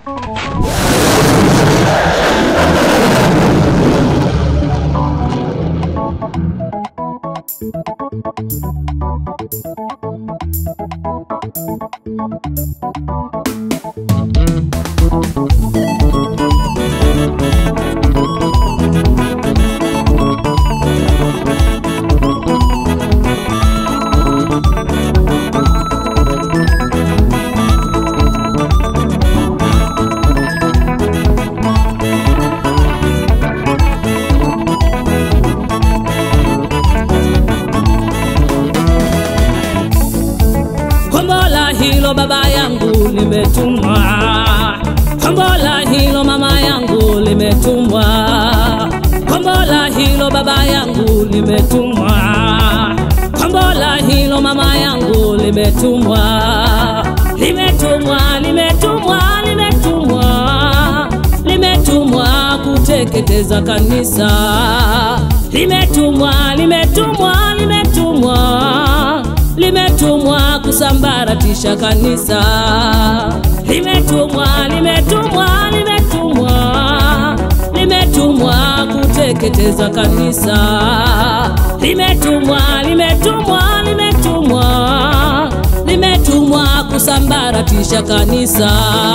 Kombola hilo baba yangu limetumwa, kombola hilo mama yangu limetumwa, kombola hilo baba yangu limetumwa, kombola hilo mama yangu limetumwa, limetumwa, limetumwa, limetumwa, limetumwa kuteketeza kanisa, limetumwa, limetumwa, limetumwa limetumwa kusambaratisha kanisa, limetumwa, limetumwa, limetumwa, limetumwa kuteketeza kanisa, limetumwa, limetumwa, limetumwa, limetumwa kusambaratisha kanisa.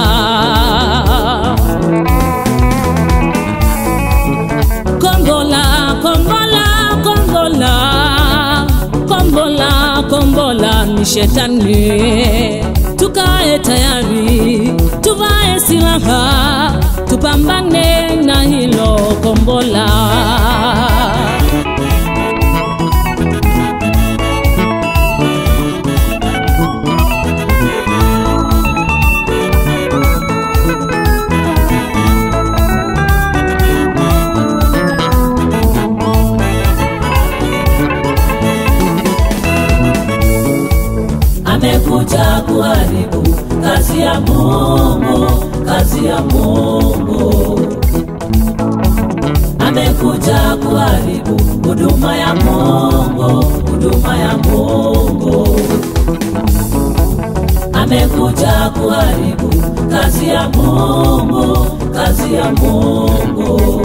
Kombola, kombola, kombola, kombola, kombola ni shetani. Tukae tayari, tuvae silaha, tupambane na hilo kombola. amekuja kuharibu kazi ya Mungu, kazi ya Mungu. Amekuja kuharibu huduma ya Mungu, huduma ya Mungu. Amekuja kuharibu kazi ya Mungu, kazi ya Mungu.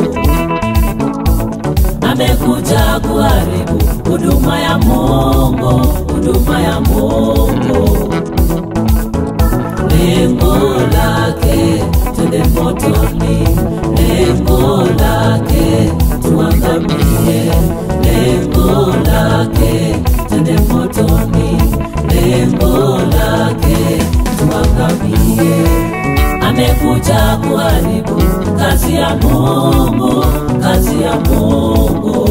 Amekuja kuharibu huduma ya Mungu, huduma ya Mungu. Lengo lake twende motoni, lengo lake tuangamie, lengo lake twende motoni, lengo lake tuangamie. Amekuja kuharibu kazi ya Mungu, kazi ya Mungu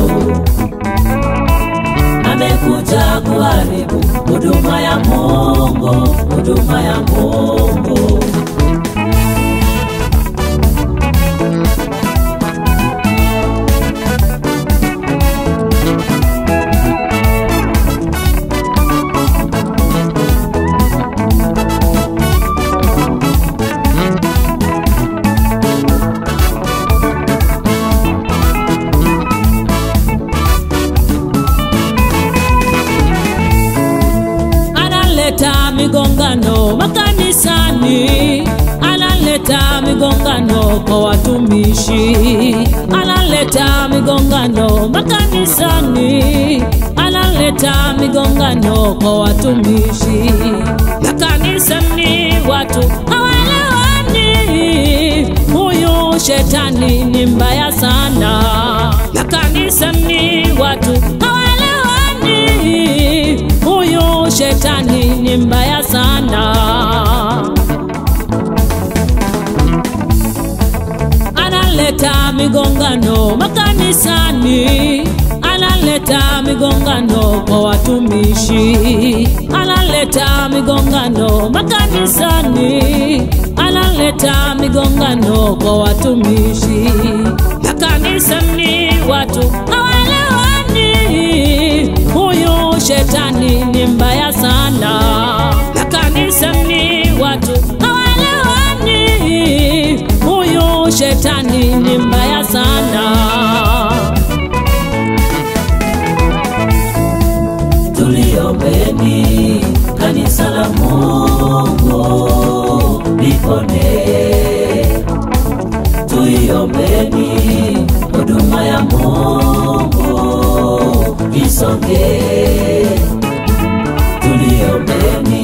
amekuja kuharibu huduma ya Mungu, huduma ya Mungu. analeta migongano makanisani, analeta migongano kwa watumishi, analeta migongano makanisani, analeta migongano kwa watumishi. Makanisani watu hawaelewani, huyu shetani ni mbaya sana. Makanisani watu hawaelewani, huyu shetani ni mbaya sana. Analeta migongano makanisani, analeta migongano kwa watumishi, analeta migongano makanisani, analeta migongano kwa watumishi. Makanisani watu hawaelewani, huyu shetani ni mbaya sana. Makanisani watu hawaelewani, huyu shetani ni mbaya sana. Tuliombeni kanisa la Mungu lipone, tuliombeni huduma ya Mungu isonge, tuliombeni